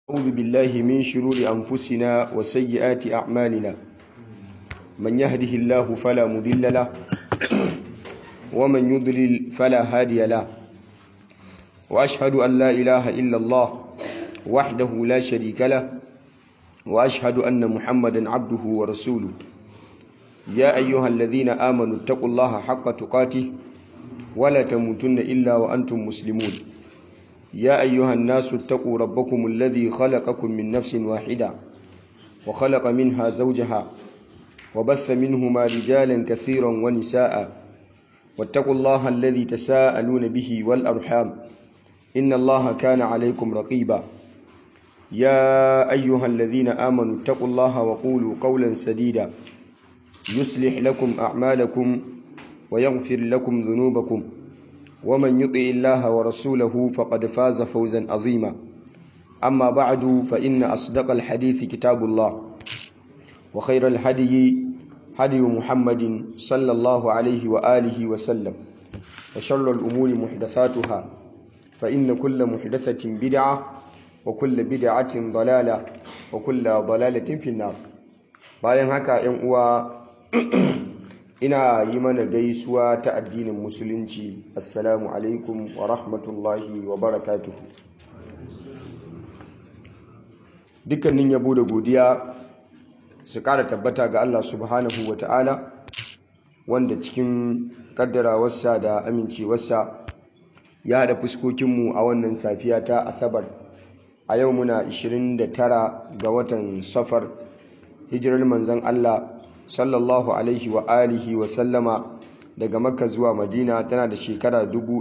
أعوذ بالله من شرور أنفسنا وسيئات أعمالنا من يهده الله فلا مضل له ومن يضلل فلا هادي له وأشهد أن لا إله إلا الله وحده لا شريك له وأشهد أن محمدا عبده ورسوله يا أيها الذين آمنوا اتقوا الله حق تقاته ولا تموتن إلا وأنتم مسلمون يا أيها الناس اتقوا ربكم الذي خلقكم من نفس واحدة وخلق منها زوجها وبث منهما رجالا كثيرا ونساء واتقوا الله الذي تساءلون به والأرحام إن الله كان عليكم رقيبا يا أيها الذين آمنوا اتقوا الله وقولوا قولا سديدا يصلح لكم أعمالكم ويغفر لكم ذنوبكم ومن يطع الله ورسوله فقد فاز فوزا عظيما أما بعد فإن أصدق الحديث كتاب الله وخير الهدي هدي محمد صلى الله عليه وآله وسلم وشر الأمور محدثاتها فإن كل محدثة بدعة وكل بدعة ضلالة وكل ضلالة في النار bayan haka 'yan uwa ina yi mana gaisuwa ta addinin musulunci assalamu alaikum wa rahmatullahi wa barakatuhu dukkanin yabo da godiya su kara tabbata ga Allah subhanahu wa ta'ala wanda cikin kaddarawarsa da amincewarsa ya haɗa fuskokinmu a wannan safiya ta asabar a yau muna 29 ga watan safar hijirar manzan Allah sallallahu alaihi wa alihi wa sallama daga makka zuwa madina tana da shekara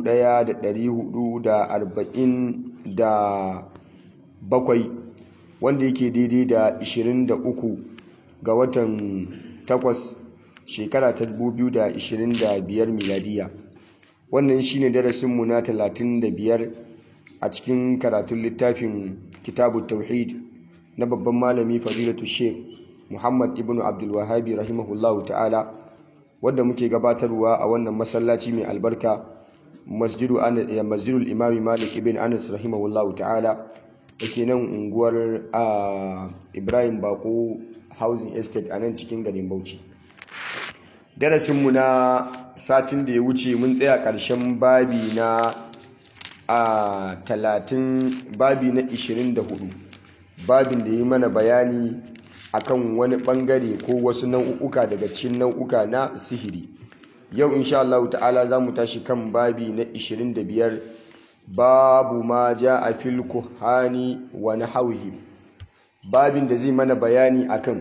1447 wanda yake daidai da 23 ga watan 8 shekara ta 2025 miladiya wannan shine darasinmu na 35 a cikin karatun littafin kitabu tauhid na babban malami fadilatu sheikh Muhammad ibn Abdul Wahabi rahimahullahu ta'ala wadda muke gabatarwa a wannan masallaci mai albarka masjidu masjidul imami Malik ibn Anas rahimahullahu ta'ala dake nan unguwar Ibrahim Bako Housing Estate a nan cikin garin Bauchi darasin mu na satin da ya wuce mun tsaya ƙarshen babi na a 30 babi na 24 babin da yi mana bayani akan wani bangare ko wasu nau'uka daga cikin nau'uka na sihiri yau insha Allah ta'ala za mu tashi kan babi na 25 babu ma ja a fil kuhani wa nahwihi babin da zai mana bayani akan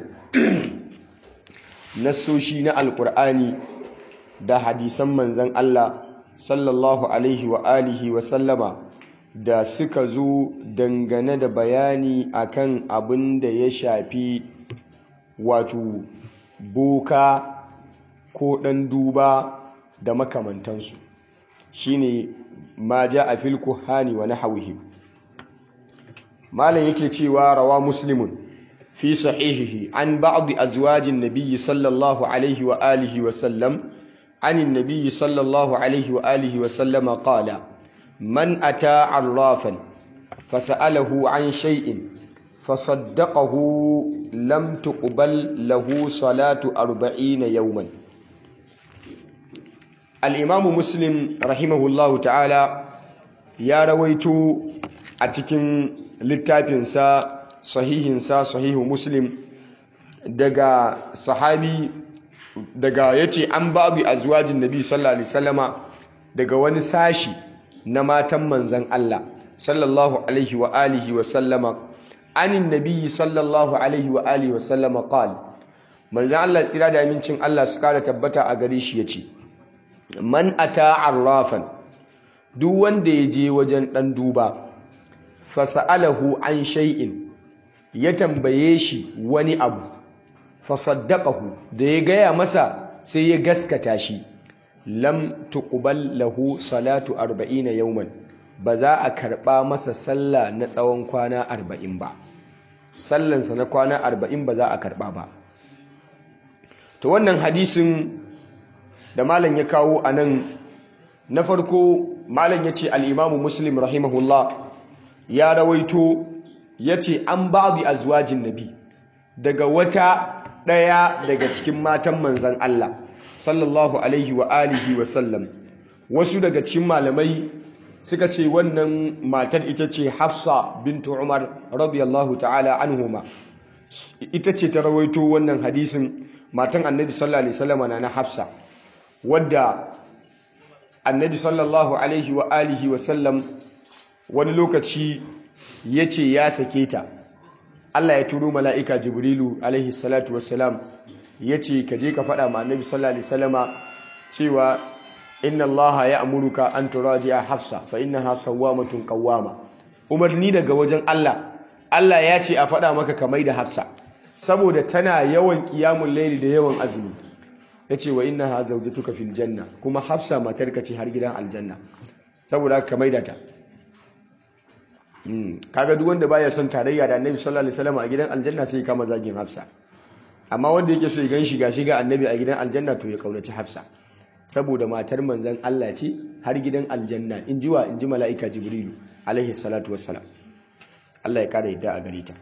nasoshi na alkur'ani da hadisan manzan Allah sallallahu alaihi wa alihi wa sallama da suka zo dangane da bayani akan abin da ya shafi wato boka ko ɗan duba da makamantansu shine ma ja a fil kuhani wa nahwihi malam yake cewa rawa muslimun fi sahihihi an ba'd azwajin nabiyyi sallallahu alaihi wa alihi wa sallam عن النبي صلى الله عليه وآله وسلم قال من أتى عرافا فسأله عن شيء فصدقه لم تقبل له صلاة أربعين يوما الإمام مسلم رحمه الله تعالى يا رويت أتكن للتابنسا صحيحنسا صحيح مسلم دقا صحابي daga yace an babu azwajin nabi sallallahu alaihi wasallama daga wani sashi na matan manzon Allah sallallahu alaihi wa alihi wa sallama anin nabiyyi sallallahu alaihi wa alihi wa sallama qal manzon Allah tsira da amincin Allah su kara tabbata a gare shi yace man ata arrafan duk wanda ya je wajen dan duba fasalahu an shay'in ya tambaye shi wani abu fasaddaqahu da ya gaya masa sai ya gaskata shi lam tuqbal lahu salatu 40 yawman ba za a karɓa masa sallah na tsawon kwana arba'in ba sallansa na kwana arba'in ba za a karɓa ba to wannan hadisin da malam ya kawo a nan na farko malam ya ce al'imamu muslim rahimahullah ya rawaito yace an ba'di azwajin nabi daga wata daya daga cikin matan manzon Allah sallallahu alaihi wa alihi wa sallam wasu daga cikin malamai suka ce wannan matar ita ce Hafsa bintu Umar radiyallahu ta'ala anhuma ita ce ta rawaito wannan hadisin matan Annabi sallallahu alaihi wasallam na Hafsa wadda Annabi sallallahu alaihi wa alihi wa sallam wani lokaci yace ya sake ta Allah ya turo mala'ika Jibrilu alaihi salatu wassalam yace ka je ka faɗa ma Annabi sallallahu alaihi wasallama cewa inna allaha ya'muruka an turaji'a hafsa fa innaha sawwamatun qawwama umarni daga wajen Allah Allah ya ce a faɗa maka kamar da hafsa saboda tana yawan qiyamul layli da yawan azumi yace wa innaha zawjatuka fil janna kuma hafsa matarka ce har gidan aljanna saboda haka kamar da ta kaga duk wanda baya son tarayya da annabi sallallahu alaihi wasallam a gidan aljanna sai kama zagin hafsa amma wanda yake so ya gan shiga shiga annabi a gidan aljanna to ya kaunaci hafsa saboda matar manzan Allah ce har gidan aljanna in ji wa in ji mala'ika jibrilu alaihi salatu wassalam Allah ya kara yadda a gare ta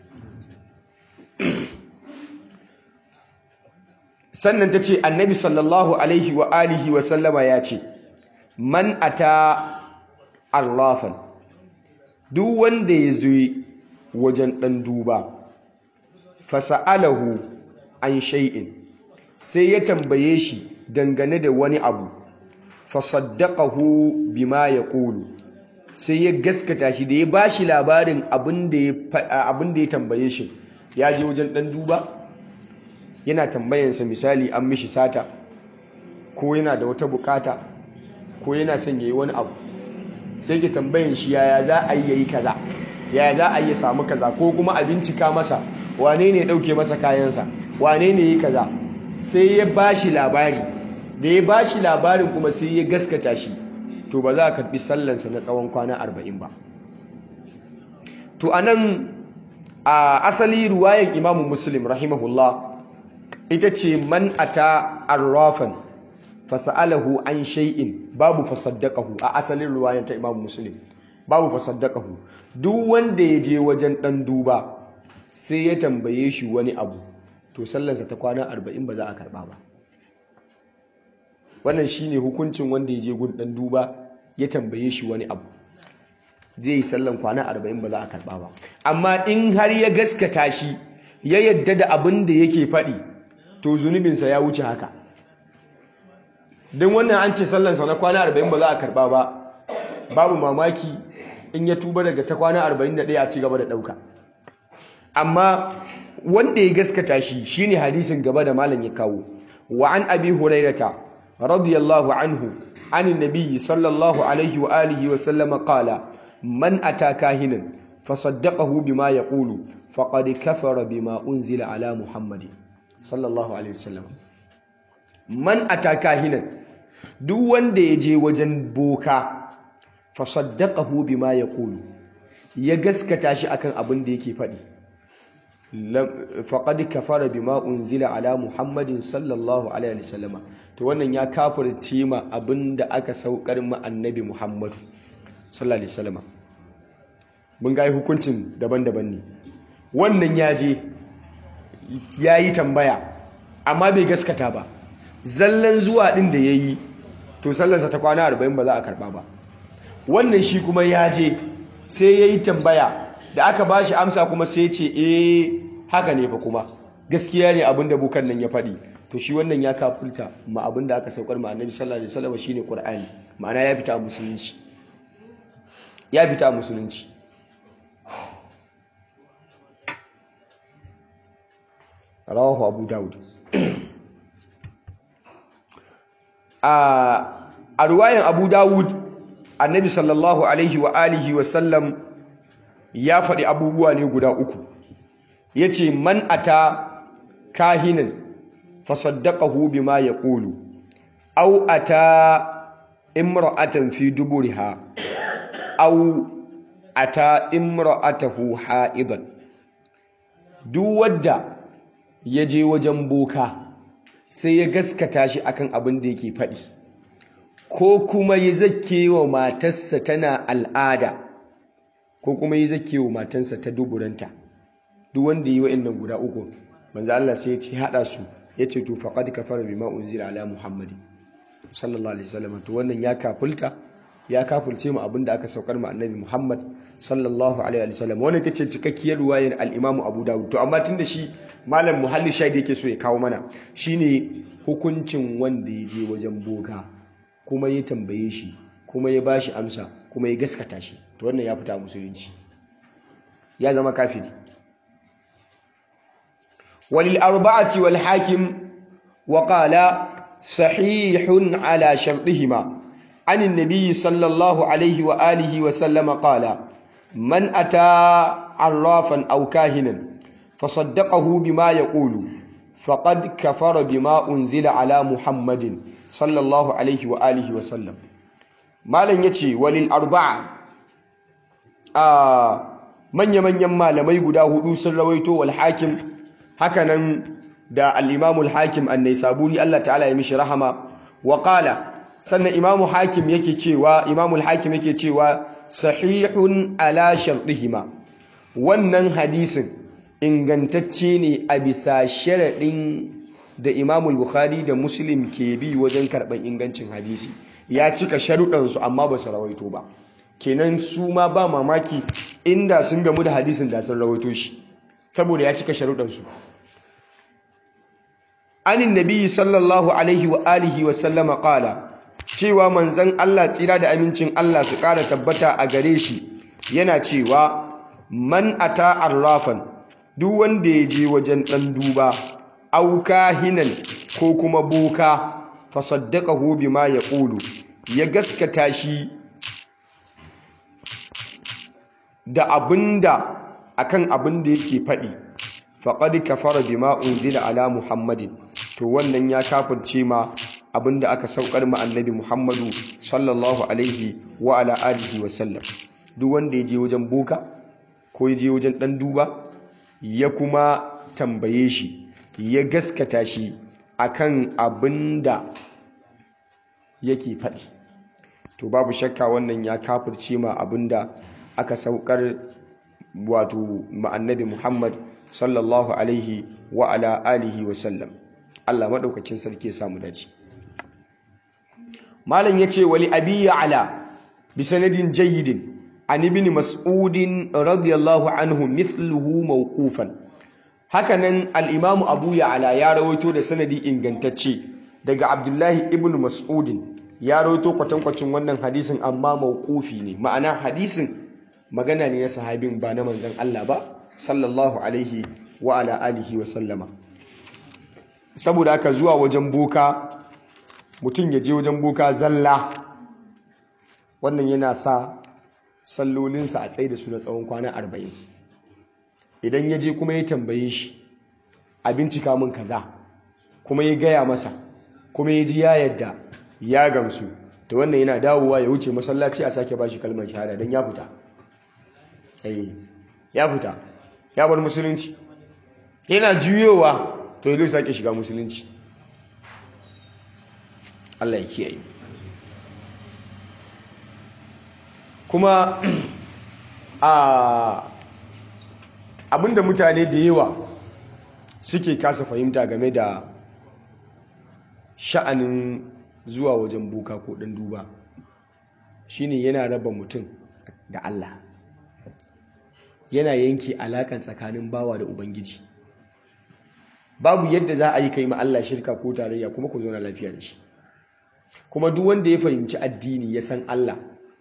sannan ta ce annabi sallallahu alaihi wa alihi wa sallama ya ce man ata arrafan duk wanda ya zo wajen ɗan duba fasa'alahu an shay'in sai ya tambaye shi dangane da wani abu fasaddaqahu bima yaqulu sai ya gaskata shi da ya bashi labarin abin da ya tambaye shi ya je wajen dan duba yana tambayansa misali an mishi sata ko yana da wata bukata ko yana son yayi wani abu sai ke tambayan shi yaya za a yi yayi kaza yaya za a yi samu kaza ko kuma a bincika masa wane ne dauke masa kayansa wane ne yi kaza sai ya bashi labari da ya bashi labarin kuma sai ya gaskata shi to ba za a karbi sallansa na tsawon kwana arba'in ba to anan a asali ruwayan imamu muslim rahimahullah ita ce man ata arrafan fasa'alahu an shay'in babu fasaddaqahu a asalin ruwayan ta imamu muslim babu fasaddaqahu duk wanda ya je wajen dan duba sai ya tambaye shi wani abu to sallarsa ta kwana arba'in ba za a karba ba wannan shine hukuncin wanda ya je gun dan duba ya tambaye shi wani abu zai yi sallan kwana arba'in ba za a karba ba amma in har ya gaskata shi ya yadda da abin da yake faɗi to zunubinsa ya wuce haka don wannan an ce sallansa na kwana arba'in ba za a karba ba babu mamaki in ya tuba daga ta kwana arba'in da ɗaya a ci gaba da ɗauka amma wanda ya gaskata shi shine hadisin gaba da malam ya kawo wa an abi hurairata radiyallahu anhu عن النبي صلى الله عليه وآله وسلم قال من أتى كاهنا فصدقه بما يقول فقد كفر بما أنزل على محمد صلى الله عليه وسلم من أتى كاهنا duk wanda ya je wajen boka fasaddaqahu bima yaqulu ya gaskata shi akan abin da yake faɗi faqad kafara bima unzila ala muhammadin sallallahu alaihi wasallama to wannan ya kafirce ma abinda aka saukar ma annabi muhammadu sallallahu alaihi wasallama mun ga hukuncin daban-daban ne wannan ya je ya yi tambaya amma bai gaskata ba zallan zuwa din da ya yi to sallarsa ta kwana 40 ba za a karba ba wannan shi kuma ya je sai ya yi tambaya da aka ba shi amsa kuma sai ce eh haka ne fa kuma gaskiya ne abin da bukan nan ya faɗi to shi wannan ya kafulta ma abin da aka saukar ma annabi sallallahu alaihi wasallam shine qur'ani ma'ana ya fita musulunci ya fita musulunci rawahu abu daud a ruwayan abu dawud annabi sallallahu alaihi wa alihi wa sallam ya faɗi abubuwa ne guda uku ya ce man ata kahinin fasaddaqahu bima yaqulu aw ata imra'atan fi duburiha aw ata imra'atahu ha'idan duk wadda ya je wajen boka sai ya gaskata shi akan abin da yake faɗi ko kuma ya zake wa matarsa tana al'ada ko kuma yi zakewa matansa ta duburanta duk wanda yi wa'annan guda uku manzo Allah sai ya ce hada su ya ce to faqad kafara bima unzila ala muhammadin sallallahu alaihi wasallam to wannan ya kafulta ya kafulce mu abinda aka saukar mu annabi muhammad sallallahu alaihi wasallam wannan tace cikakkiyar ruwayar al-imam abu dawud to amma tunda shi malam muhalli shaidi yake so ya kawo mana shine hukuncin wanda ya je wajen boka kuma ya tambaye shi kuma ya bashi amsa kuma ya gaskata shi to wannan ya fita musulunci ya zama kafiri walil arba'ati wal hakim wa qala sahihun ala shartihima عن النبي صلى الله عليه وآله وسلم قال من أتى عرافا أو كاهنا فصدقه بما يقول فقد كفر بما أنزل على محمد صلى الله عليه وآله وسلم ما لن يتي وللأربعة آه من يمن يما لما يقدا هدوس الرويتو والحاكم هكذا دا الإمام الحاكم النيسابوري الله تعالى يمشي رحمه وقال sannan imamu hakim yake cewa imamul hakim yake cewa sahihun ala shartihima wannan hadisin ingantacce ne a bisa sharaɗin da imamul bukhari da muslim ke bi wajen karɓar ingancin hadisi ya cika sharuɗansu amma ba su rawaito ba kenan su ma ba mamaki inda sun gamu da hadisin da sun rawaito shi saboda ya cika sharuɗansu anin nabi sallallahu alaihi wa alihi wa sallama qala cewa manzan Allah tsira da amincin Allah su ƙara tabbata a gare shi yana cewa man ata arrafan duk wanda ya je wajen ɗan duba auka hinan ko kuma boka fasaddaqahu bima yaqulu ya gaskata shi da abinda akan abinda yake faɗi faqad kafara bima unzila ala muhammadin to wannan ya kafirce ma abinda aka saukar ma annabi Muhammadu sallallahu alaihi wa ala alihi wa sallam duk wanda ya je wajen boka ko ya je wajen dan duba ya kuma tambaye shi ya gaskata shi akan abinda yake faɗi to babu shakka wannan ya kafirce ma abinda aka saukar wato ma annabi Muhammad sallallahu alaihi wa ala alihi wa sallam Allah madaukakin sarki ya samu dace malam yace wali abi ala bi sanadin jayyidin an ibn mas'udin radiyallahu anhu mithluhu mawqufan hakanan al-imam abu ya'la ya rawaito da sanadi ingantacce daga abdullahi ibn mas'udin ya rawaito kwatankwacin wannan hadisin amma mawqufi ne ma'ana hadisin magana ne na sahabin ba na manzon Allah ba sallallahu alaihi wa ala alihi wa sallama saboda haka zuwa wajen boka mutum ya je wajen boka zalla wannan yana sa sallolinsa a tsaye da su na tsawon kwana arba'in idan ya je kuma ya tambaye shi a bincika min kaza kuma ya gaya masa kuma ya ji ya yadda ya gamsu ta wannan yana dawowa ya wuce masallaci a sake bashi kalmar shahada don ya fita ya fita ya bar musulunci yana juyowa to ya zai sake shiga musulunci Allah ya kiyaye kuma a abinda mutane da yawa suke kasa fahimta game da sha'anin zuwa wajen buka ko ɗan duba shine yana raba mutum da Allah yana yanke alaƙar tsakanin bawa da ubangiji babu yadda za a yi kai ma Allah shirka ko tarayya kuma ku zauna lafiya da shi kuma duk wanda ya fahimci addini ya san Allah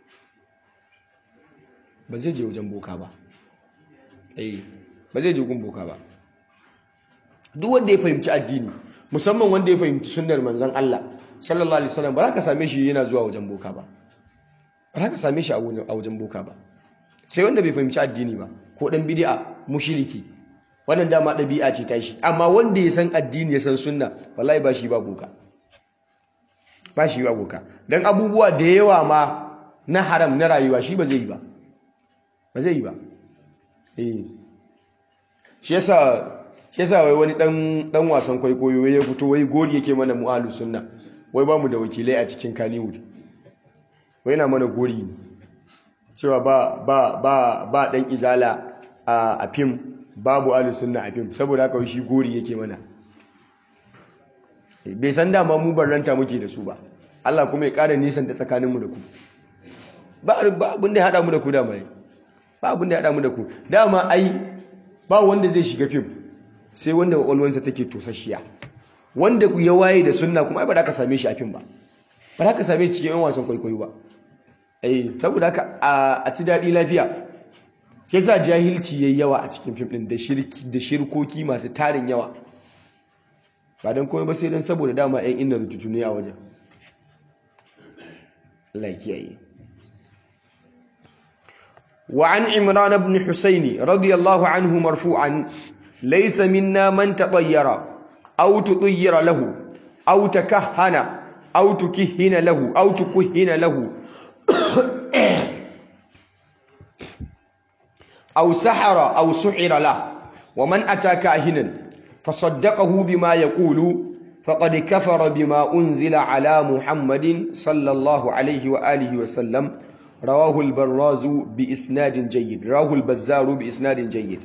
ba zai je wajen boka ba eh ba zai je gun boka ba duk wanda ya fahimci addini musamman wanda ya fahimci sunnar manzon Allah sallallahu alaihi wasallam ba za ka same shi yana zuwa wajen boka ba ba za ka same shi a wajen boka ba sai wanda bai fahimci addini ba ko dan bid'a mushriki wannan dama ɗabi'a ce ta shi amma wanda ya san addini ya san sunna wallahi ba shi ba boka ba shi ba boka dan abubuwa da yawa ma na haram na rayuwa shi ba zai yi ba ba zai yi ba eh shi yasa shi yasa wai wani dan dan wasan kwaikwayo ya fito wai gori yake mana mu'alu sunna wai ba mu da wakilai a cikin Kannywood wai yana mana gori ne cewa ba ba ba ba dan izala a fim babu ahlus sunna a fim saboda haka shi gori yake mana bai san dama mu barranta muke da su ba Allah kuma ya ƙara nisan ta tsakaninmu da ku ba abin da ya haɗa mu da ku dama ne ba abin da ya haɗa mu da ku dama ai ba wanda zai shiga fim sai wanda kwakwalwansa take tosashiya wanda ya waye da sunna kuma ai ba za ka same shi a fim ba ba za ka same shi cikin yan wasan kwaikwayo ba eh saboda haka a ci daɗi lafiya ke sa jahilci yayi yawa a cikin fim ɗin da shirkoki masu tarin yawa ba don komai ba sai don saboda dama yan inna rututu ne a wajen Allah ya kiyaye وعن عمران بن حسين رضي الله عنه مرفوعا ليس منا من تطير أو تطير له أو تكهن أو تكهن له أو تكهن له أو سحر أو سحر له ومن أتى كاهنا فصدقه بما يقول فقد كفر بما أنزل على محمد صلى الله عليه وآله وسلم رواه البراز بإسناد جيد رواه البزار بإسناد جيد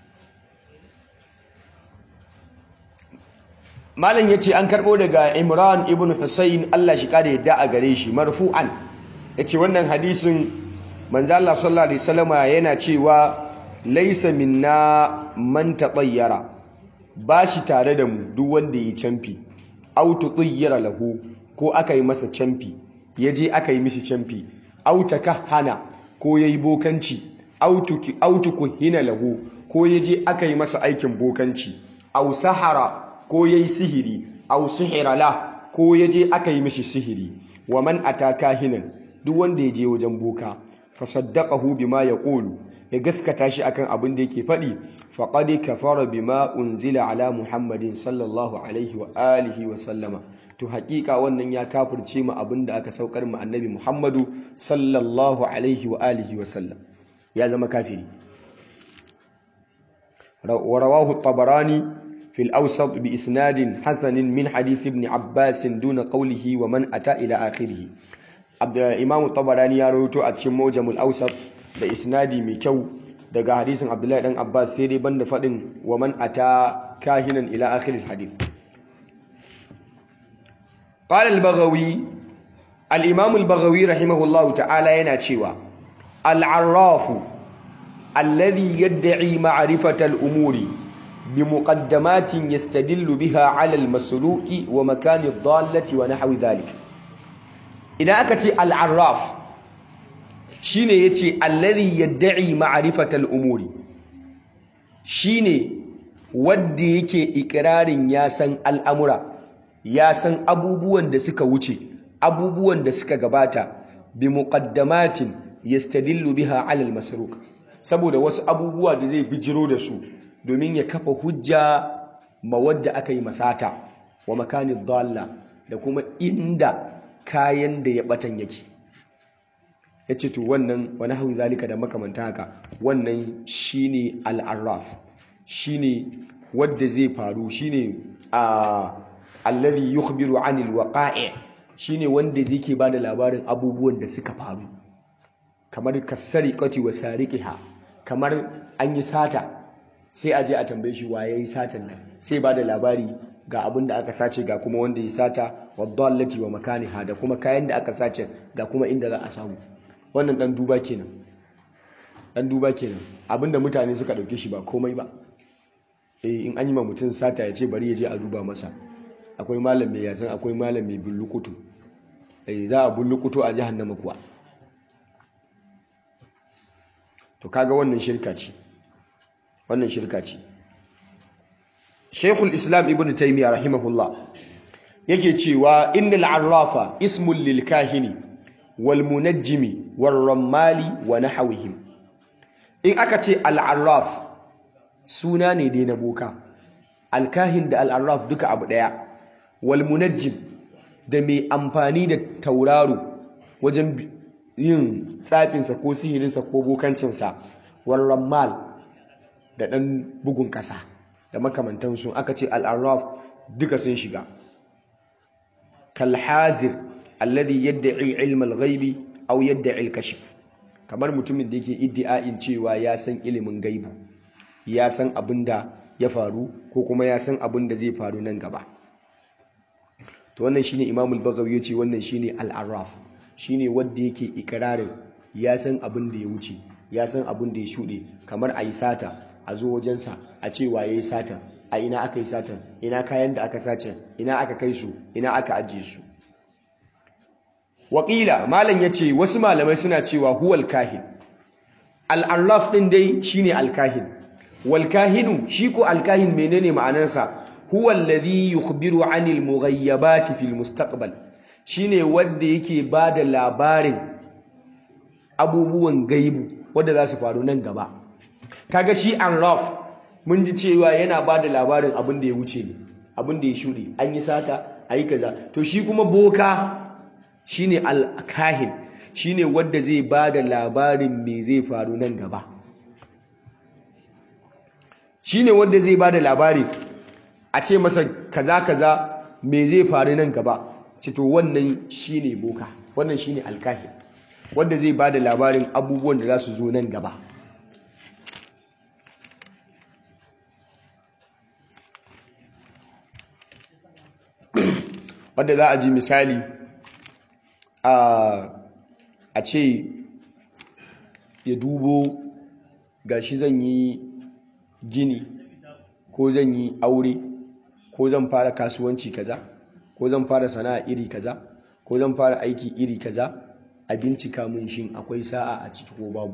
malam yace an karbo daga Imran ibn Husayn Allah shi kare yadda a gare shi marfu'an yace wannan hadisin manzo Allah sallallahu alaihi wasallama yana cewa laysa minna man tatayyara bashi tare da mu duk wanda yi camfi aw tutayyara lahu ko aka yi masa camfi yaje aka yi mishi camfi aw takahana ko yayi bokanci aw tuki aw tukuhina lahu ko yaje aka yi masa aikin bokanci aw sahara ko yayi sihiri aw sihira la ko yaje aka yi mishi sihiri wa man ataka hinan duk wanda yaje wajen boka fa saddaqahu bima yaqulu ya gaskata shi akan abin da yake faɗi faqad kafara bima unzila ala muhammadin sallallahu alaihi wa alihi wa sallama to hakika wannan ya kafirce mu abin da aka saukar mu annabi muhammadu sallallahu alaihi wa alihi wa sallam ya zama kafiri wa rawahu at-tabarani في الأوسط بإسناد حسن من حديث ابن عباس دون قوله ومن أتى إلى آخره إمام الطبراني يروي أتشم موجم الأوسط بإسناد مكو دقى حديث عبد الله بن عباس سيري بند فدن ومن أتى كاهنا إلى آخر الحديث قال البغوي الإمام البغوي رحمه الله تعالى يناتشيوا العراف الذي يدعي معرفة الأمور بمقدمات يستدل بها على المسلوك ومكان الضالة ونحو ذلك إذا أكت العراف شيني يتي الذي يدعي معرفة الأمور شيني wadda yake ikirarin ya san al'amura ya san abubuwan da suka wuce abubuwan da suka gabata bi muqaddamatin yastadillu biha ala al-masruq saboda wasu abubuwa da zai bijiro da su domin ya kafa hujja ma wadda aka yi masata wa makanin dalla da kuma inda kayan da ya batan yake ya ce to wannan wani hawi zalika da makamanta haka wannan shine al'arraf shine wadda zai faru shine a allazi yukhbiru anil waqa'i shine wanda zai ke bada labarin abubuwan da suka faru kamar kasariqati wa sariqiha kamar an yi sata sai a je a tambaye shi waye yi satan nan sai ba da labari ga abin da aka sace ga kuma wanda ya sata wa dallati wa makaniha da kuma kayan da aka sace ga kuma inda za a samu wannan dan duba kenan dan duba kenan abinda mutane suka dauke shi ba komai ba eh in an yi ma mutum sata ya ce bari ya je a duba masa akwai malam mai yasan akwai malam mai bullukutu eh za a bullukutu a jahannama kuwa to kaga wannan shirka ce wannan shirka ce Sheikhul Islam Ibn Taymiyyah rahimahullah yake cewa innal arrafa ismul lil kahini wal munajjimi war rammali wa nahwihim in aka ce al arraf suna ne dai na boka al kahin da al arraf duka abu daya wal munajjim da mai amfani da tauraro wajen yin tsafinsa ko sihirinsa ko bokancinsa war rammal da ɗan bugun ƙasa da makamantansu aka ce al'arraf duka sun shiga kalhazir alladhi yadda'i ilmal ghaibi aw yadda'i al-kashf kamar mutumin da yake iddi'a'in cewa ya san ilimin gaibu ya san abin da ya faru ko kuma ya san abin da zai faru nan gaba to wannan shine imamul bagawi yace wannan shine al-arraf shine wanda yake ikirarin ya san abin da ya wuce ya san abin da ya shuɗe kamar a yi sata a zo wajensa a ce wa ya yi satan a ina aka yi satan ina kayan da aka sace ina aka kai su ina aka ajiye su waƙila malam ya ce wasu malamai suna cewa huwal kahin al'arraf ɗin dai shine alkahin walkahinu shi ko alkahin menene ma'anarsa huwal ladhi yukhbiru anil mughayyabati fil mustaqbal shine wanda yake bada labarin abubuwan gaibu wanda za su faru nan gaba kaga shi arraf mun ji cewa yana bada labarin abin da ya wuce ne abin da ya shuɗe an yi sata ayi kaza to shi kuma boka shine alkahin shine wanda zai bada labarin me zai faru nan gaba shine wanda zai bada labari a ce masa kaza kaza me zai faru nan gaba ce to wannan shine boka wannan shine alkahin wanda zai bada labarin abubuwan da za su zo nan gaba wanda za a ji misali a ce ya dubo gashi zan yi gini ko zan yi aure ko zan fara kasuwanci kaza ko zan fara sana'a iri kaza ko zan fara aiki iri kaza a bincika mun shin akwai sa'a a ciki ko babu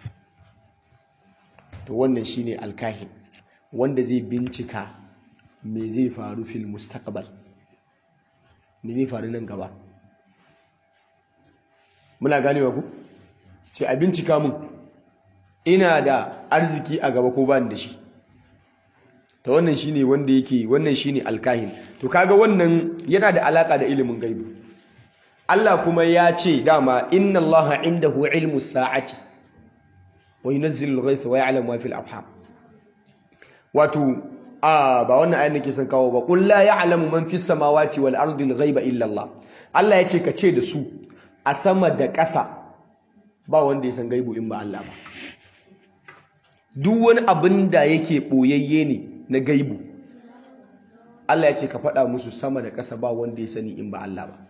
to wannan shine alkahin wanda zai bincika me zai faru fil mustaqbal me zai faru nan gaba muna ganewa ku ce a bincika mun ina da arziki a gaba ko ba da shi ta wannan shine wanda yake wannan shine alkahin to kaga wannan yana da alaka da ilimin gaibu Allah kuma ya ce dama inna Allah indahu ilmu sa'ati wa yunzilu al-ghaytha wa ya'lamu ma fil arham wato a ba wannan ayan nake son kawo ba qul la ya'lamu man fis samawati wal ardi al-ghaiba illa Allah Allah ya ce ka ce da su a sama da ƙasa ba wanda ya san gaibu in ba Allah ba duk wani abin da yake ɓoyayye ne na gaibu Allah ya ce ka faɗa musu sama da ƙasa ba wanda ya sani in ba Allah ba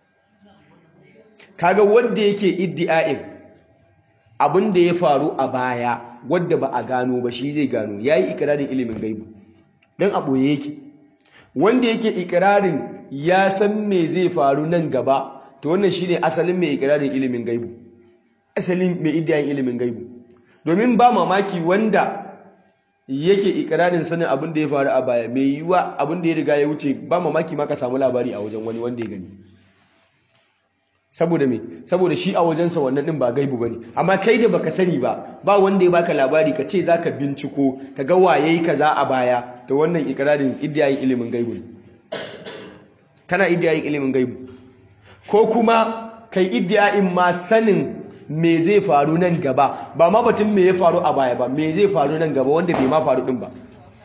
kaga wanda yake iddi'a'in abin da ya faru a baya wadda ba a gano ba shi zai gano yayi ikirarin ilimin gaibu dan a ɓoye yake wanda yake ikirarin ya san me zai faru nan gaba to wannan shine asalin mai ikirarin ilimin gaibu asalin mai iddiyan ilimin gaibu domin ba mamaki wanda yake ikirarin sanin abin da ya faru a baya mai yiwuwa abin da ya riga ya wuce ba mamaki ma ka samu labari a wajen wani wanda ya gani saboda me saboda shi a wajensa wannan din ba gaibu bane amma kai da baka sani ba ba wanda ya baka labari ka ce zaka binciko ka ga waye kaza a baya to wannan ikirarin iddiyayin ilimin gaibu ne kana iddiyayin ilimin gaibu ko kuma kai iddiyayin ma sanin me zai faru nan gaba ba ma batun me ya faru a baya ba me zai faru nan gaba wanda bai ma faru din ba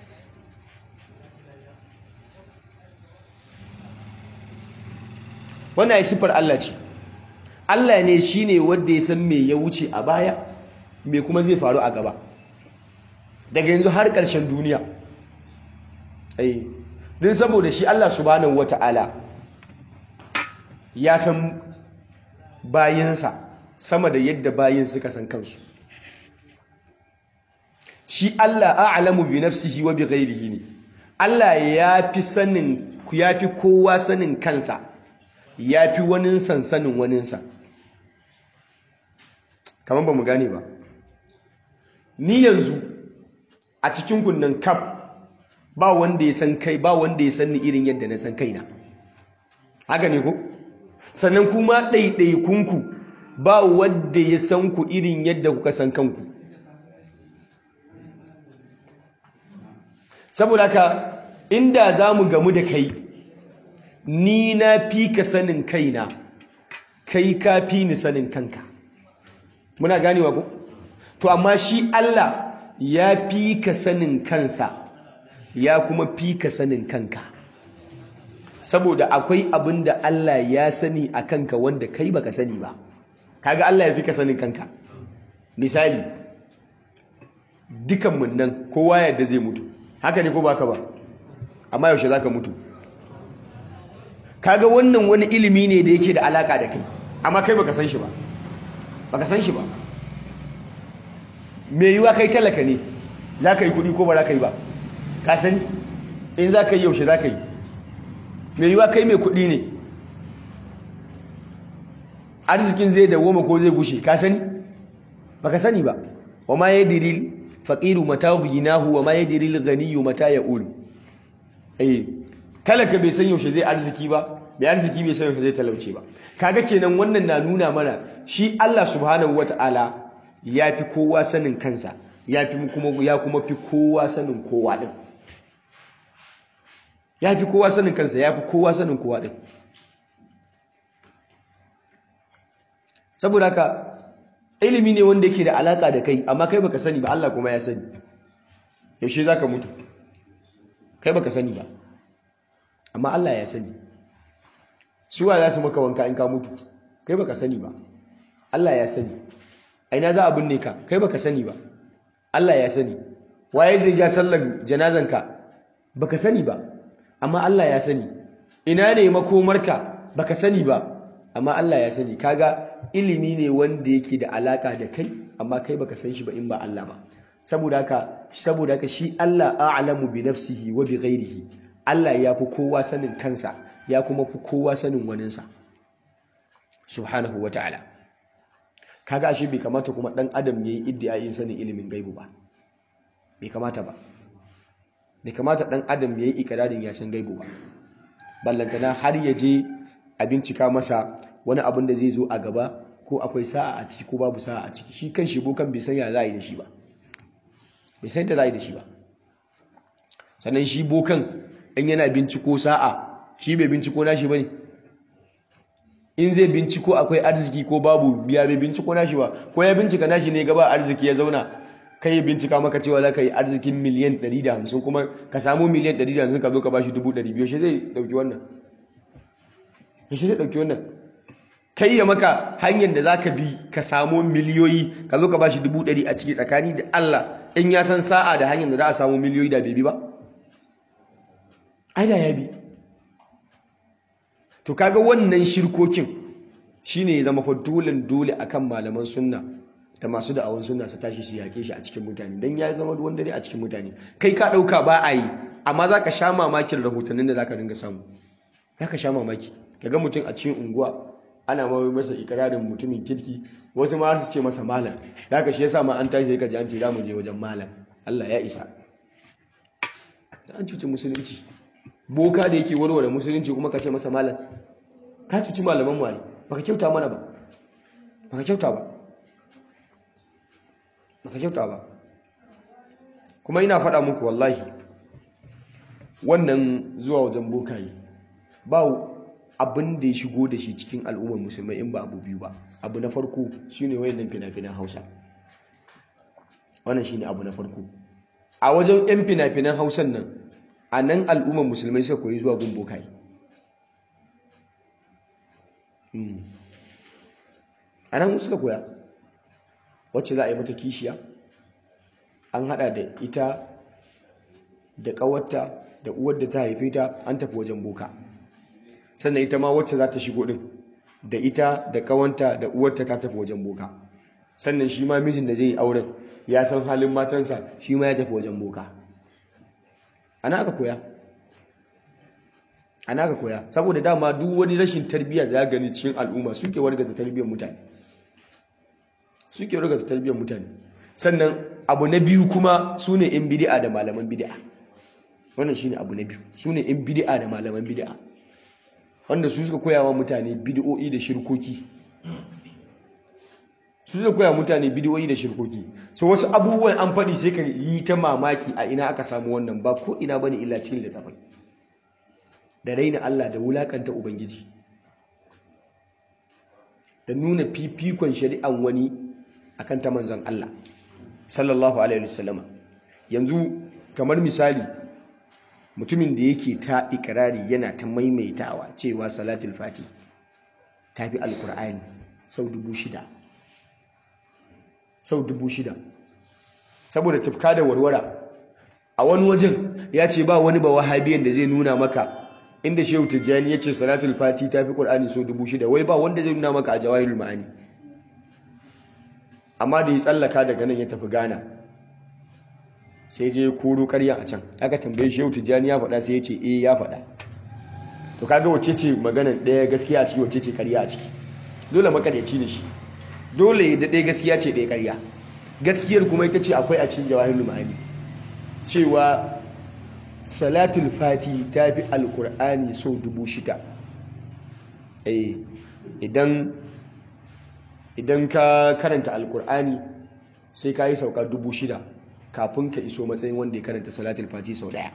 wannan ya siffar Allah ce Allah ne shine wanda ya san me ya wuce a baya me kuma zai faru a gaba daga yanzu har ƙarshen duniya ai din saboda shi Allah subhanahu wata'ala ya san bayinsa sama da yadda bayin suka san kansu shi Allah a'lamu bi nafsihi wa bi ghairihi ne Allah ya fi sanin ya fi kowa sanin kansa ya fi wani sansanin waninsa kamar ba mu gane ba ni yanzu a cikin kunnan kaf ba wanda ya san kai ba wanda ya san ni irin yadda na san kaina haka ne ko sannan kuma ɗaiɗaikunku ba wadda ya san ku irin yadda kuka san kanku saboda haka inda za mu gamu da kai ni na fi ka sanin kaina kai ka fi ni sanin kanka muna ganewa ku to amma shi Allah ya fi ka sanin kansa ya kuma fi ka sanin kanka saboda akwai abin da Allah ya sani a kanka wanda kai baka sani ba kaga Allah ya fi ka sanin kanka misali dukanmu nan kowa yadda zai mutu haka ne ko baka ba amma yaushe zaka mutu kaga wannan wani ilimi ne da yake da alaka da kai amma kai baka san shi ba baka san shi ba me yiwa kai talaka ne zaka yi kudi ko ba zaka yi ba ka sani in zaka yi yaushe zaka yi me yiwa kai mai kudi ne arzikin zai dawoma ko zai gushe ka sani baka sani ba wa ma yadril faqiru mata ghinahu wa ma yadril ghaniyyu mata ya'ul eh talaka bai san yaushe zai arziki ba mai arziki bai san yaushe zai talauce ba kaga kenan wannan na nuna mana shi Allah subhanahu wataala ya fi kowa sanin kansa ya fi kuma ya kuma fi kowa sanin kowa din ya fi kowa sanin kansa ya fi kowa sanin kowa din saboda haka ilimi ne wanda yake da alaka da kai amma kai baka sani ba Allah kuma ya sani yaushe zaka mutu kai baka sani ba amma Allah ya sani suwa za su maka wanka in ka mutu kai baka sani ba Allah ya sani aina za a binne ka kai baka sani ba Allah ya sani waye zai ja sallar janazanka baka sani ba amma Allah ya sani ina ne makomarka baka sani ba amma Allah ya sani kaga ilimi ne wanda yake da alaka da kai amma kai baka san shi ba in ba Allah ba saboda haka saboda haka shi Allah a'lamu bi nafsihi wa bi ghairihi Allah ya fi kowa sanin kansa ya kuma fi kowa sanin waninsa subhanahu wata'ala kaga ashe bai kamata kuma dan adam yayi iddiayin sanin ilimin gaibu ba bai kamata ba bai kamata dan adam yayi ikirarin ya san gaibu ba ballantana har ya je a bincika masa wani abin da zai zo a gaba ko akwai sa'a a ciki ko babu sa'a a ciki shi kan shi bokan bai san ya za a yi da shi ba bai san da za a yi da shi ba sannan shi bokan in yana binciko sa'a shi bai binciko nashi ba ne in zai binciko akwai arziki ko babu biya bai binciko nashi ba ko ya bincika nashi ne gaba arziki ya zauna kai ya bincika maka cewa za ka yi arzikin miliyan 150 kuma ka samu miliyan 150 ka zo ka ba shi 200 shi zai dauki wannan shi zai dauki wannan kai ya maka hanyar da za ka bi ka samu miliyoyi ka zo ka ba shi 100 a ciki tsakani da Allah in ya san sa'a da hanyar da za a samu miliyoyi da bai bi ba ai da ya bi to kaga wannan shirkokin shine ya zama fa dole dole akan malaman sunna da masu da'awan sunna su tashi su yake shi a cikin mutane dan ya zama ruwan dare a cikin mutane kai ka dauka ba a yi amma zaka sha mamakin rahotannin da zaka dinga samu zaka sha mamaki kaga mutum a cikin unguwa ana ma masa ikirarin mutumin kirki wasu ma su ce masa malam zaka shi yasa ma an tashi sai ka ji an ce za mu je wajen malam Allah ya isa an cuci musulunci boka da yake warware musulunci kuma ka ce masa malam ka cuci malaman mu ne baka kyauta mana ba baka kyauta ba baka kyauta ba kuma ina faɗa muku wallahi wannan zuwa wajen bokaye ba abin da ya shigo da shi cikin al'ummar musulmai in ba abu biyu ba abu na farko shine wayannan fina-finan hausa wannan shine abu na farko a wajen 'yan fina-finan hausan nan a nan al'ummar musulmai suka koyi zuwa gun bokaye a nan suka koya wacce za a yi mata kishiya an hada da ita da kawarta da uwar da ta haife ta an tafi wajen boka sannan ita ma wacce za ta shigo din da ita da kawanta da uwarta ta tafi wajen boka sannan shi ma mijin da zai yi auren ya san halin matansa shi ma ya tafi wajen boka ana aka koya ana aka koya saboda dama duk wani rashin tarbiyyar da ya gani cikin al'umma suke wargaza tarbiyyar mutane suke wargaza tarbiyyar mutane sannan abu na biyu kuma su ne in bidi'a da malaman bidi'a wannan shine abu na biyu su ne in bidi'a da malaman bidi'a wanda su suka koya wa mutane bidi'o'i da shirkoki su suka koya mutane bidi'o'i da shirkoki so wasu abubuwan an faɗi sai ka yi ta mamaki a ina aka samu wannan ba ko ina bane illa cikin littafai da raina Allah da wulakanta ubangiji da nuna fifikon shari'an wani akan ta manzon Allah sallallahu alaihi wasallama yanzu kamar misali mutumin da yake ta ikirari yana ta maimaitawa cewa salatul fati ta fi alkur'ani sau dubu shida sau dubu shida saboda tufka da warwara a wani wajen ya ce ba wani ba wahabiyan da zai nuna maka inda shehu tijjani ya ce salatul fati ta fi ƙur'ani sau dubu shida wai ba wanda zai nuna maka a jawahirul ma'ani amma da ya tsallaka daga nan ya tafi ghana sai je koro karya a can aka tambaye shehu tijjani ya faɗa sai ya ce eh ya faɗa to kaga wace ce maganan ɗaya gaskiya a ciki wace ce karya a ciki dole makaryaci ne shi dole da ɗaya gaskiya ce ɗaya karya gaskiyar kuma ita ce akwai a cikin jawahirul ma'ani cewa salatul fati ta fi alkur'ani sau dubu shida idan idan ka karanta alkur'ani sai ka yi sauka dubu shida kafin ka iso matsayin wanda ya karanta salatul fati sau daya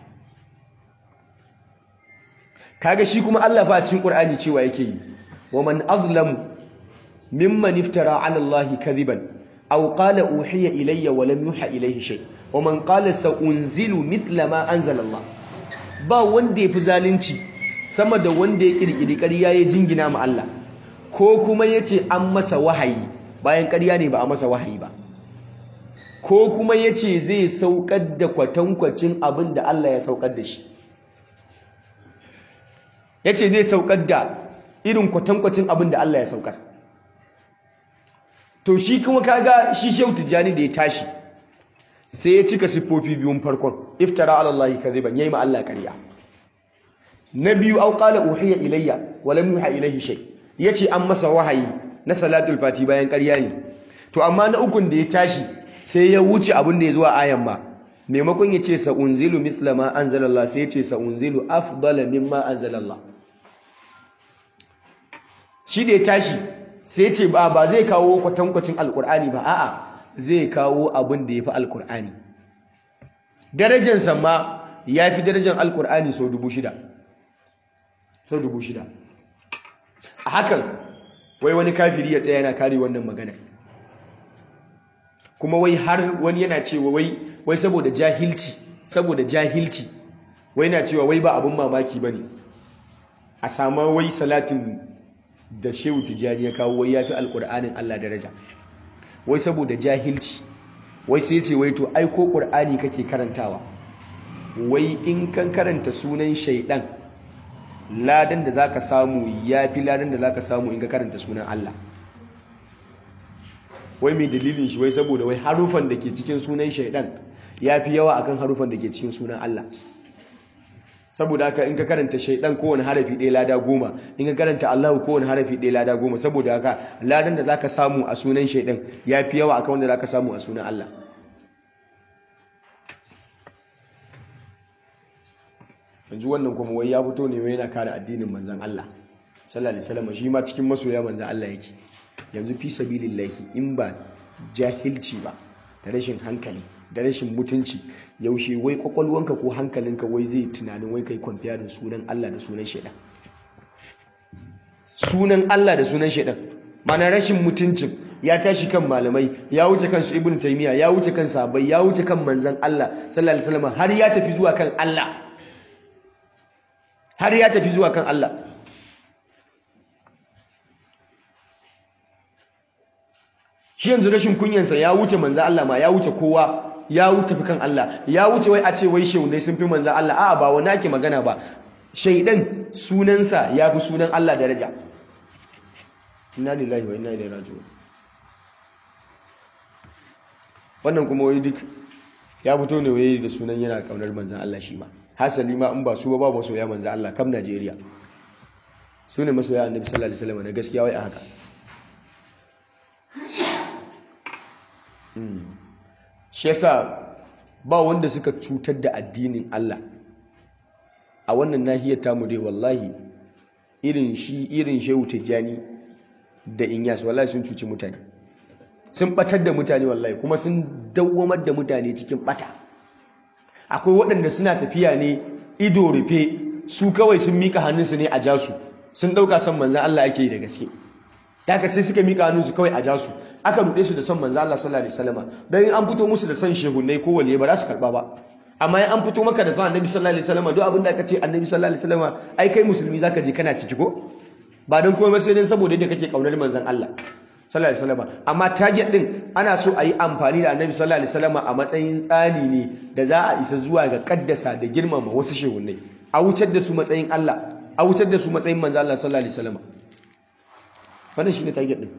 kaga shi kuma Allah fa cikin qur'ani cewa yake yi wa man azlamu mimman iftara ala allahi kadhiban aw qala uhiya ilayya wa lam yuha ilayhi shay wa man qala sa unzilu mithla ma anzala Allah ba wanda yafi zalunci sama da wanda ya kirkiri ƙarya ya jingina ma Allah ko kuma yace an masa wahayi bayan ƙarya ne ba a masa wahayi ba ko kuma yace zai saukar da kwatankwacin abin da Allah ya saukar da shi yace zai saukar da irin kwatankwacin abin da Allah ya saukar to shi kuma kaga shi shehu tijjani da ya tashi sai ya cika siffofi biyun farkon iftara ala Allah kadhiban yayi ma Allah ƙarya na biyu au qala uhiya ilayya wa lam yuha ilayhi shay yace an masa wahayi na salatul fati bayan ƙarya ne to amma na ukun da ya tashi sai ya wuce abin da ya zuwa ayan ma maimakon ya ce sa unzilu mithla ma anzalallah sai ya ce sa unzilu afdala mimma anzalallah shi da ya tashi sai ce ba ba zai kawo kwatankwacin alkur'ani ba a'a zai kawo abin da ya fi alkur'ani darajansa ma ya fi darajan alkur'ani sau dubu shida sau dubu shida a hakan wai wani kafiri ya tsaya yana kare wannan magana kuma wai har wani yana cewa wai wai saboda jahilci saboda jahilci wai na cewa wai ba abin mamaki ba ne a sama wai salatin da shehu tijjani ya kawo wai ya fi alƙur'anin Allah daraja wai saboda jahilci wai sai ce wai to ai ko ƙur'ani kake karantawa wai in kan karanta sunan shaidan ladan da zaka samu ya fi ladan da zaka samu in ka karanta sunan Allah wai mai dalilin shi wai saboda wai harufan da ke cikin sunan shaidan ya fi yawa akan harufan da ke cikin sunan Allah saboda haka in ka karanta shaidan kowane harafi ɗaya lada goma in ka karanta Allahu kowane harafi ɗaya lada goma saboda haka ladan da zaka samu a sunan shaidan ya fi yawa akan wanda zaka samu a sunan Allah yanzu wannan kuma wai ya fito ne wai yana kare addinin manzon Allah sallallahu alaihi wasallam shi ma cikin masoya manzon Allah yake yanzu fi sabilillahi in ba jahilci ba da rashin hankali da rashin mutunci yaushe wai kwakwalwanka ko hankalinka wai zai tunanin wai kai kwamfiyarin sunan Allah da sunan shaidan sunan Allah da sunan shaidan mana rashin mutuncin ya tashi kan malamai ya wuce kan su ibn taymiya ya wuce kan sahabbai ya wuce kan manzon Allah sallallahu alaihi wasallam har ya tafi zuwa kan Allah har ya tafi zuwa kan Allah shi yanzu rashin kunyansa ya wuce manzan Allah ma ya wuce kowa ya wuce fi kan Allah ya wuce wai a ce wai shaunai sun fi manzan Allah a'a ba wani ake magana ba shaidan sunansa ya fi sunan Allah daraja inna lillahi wa inna ilaihi raji'un wannan kuma wai duk ya fito ne wai da sunan yana kaunar manzan Allah shi ma hasali ma in ba su ba ba masoya manzan Allah kam Najeriya su ne masoya annabi sallallahu alaihi wasallam na gaskiya wai a haka shi yasa ba wanda suka cutar da addinin Allah a wannan nahiyar tamu dai wallahi irin shi irin shehu tijjani da inyas wallahi sun cuci mutane sun batar da mutane wallahi kuma sun dawwamar da mutane cikin bata akwai waɗanda suna tafiya ne ido rufe su kawai sun mika hannunsu ne a jasu sun ɗauka son manzan Allah ake yi da gaske daga sai suka mika hannunsu kawai a jasu aka ruɗe su da son manzo Allah sallallahu alaihi wasallam dan in an fito musu da son shehunai ko waliye ba za su karba ba amma in an fito maka da son annabi sallallahu alaihi wasallam duk abin da aka ce annabi sallallahu alaihi wasallam ai kai musulmi zaka je kana ciki ko ba dan komai sai dan saboda yadda kake kaunar manzon Allah sallallahu alaihi wasallam amma target din ana so a yi amfani da annabi sallallahu alaihi wasallam a matsayin tsani ne da za a isa zuwa ga kaddasa da girmama wasu shehunai a wucar da su matsayin Allah a wucar da su matsayin manzo Allah sallallahu alaihi wasallam wannan shine target din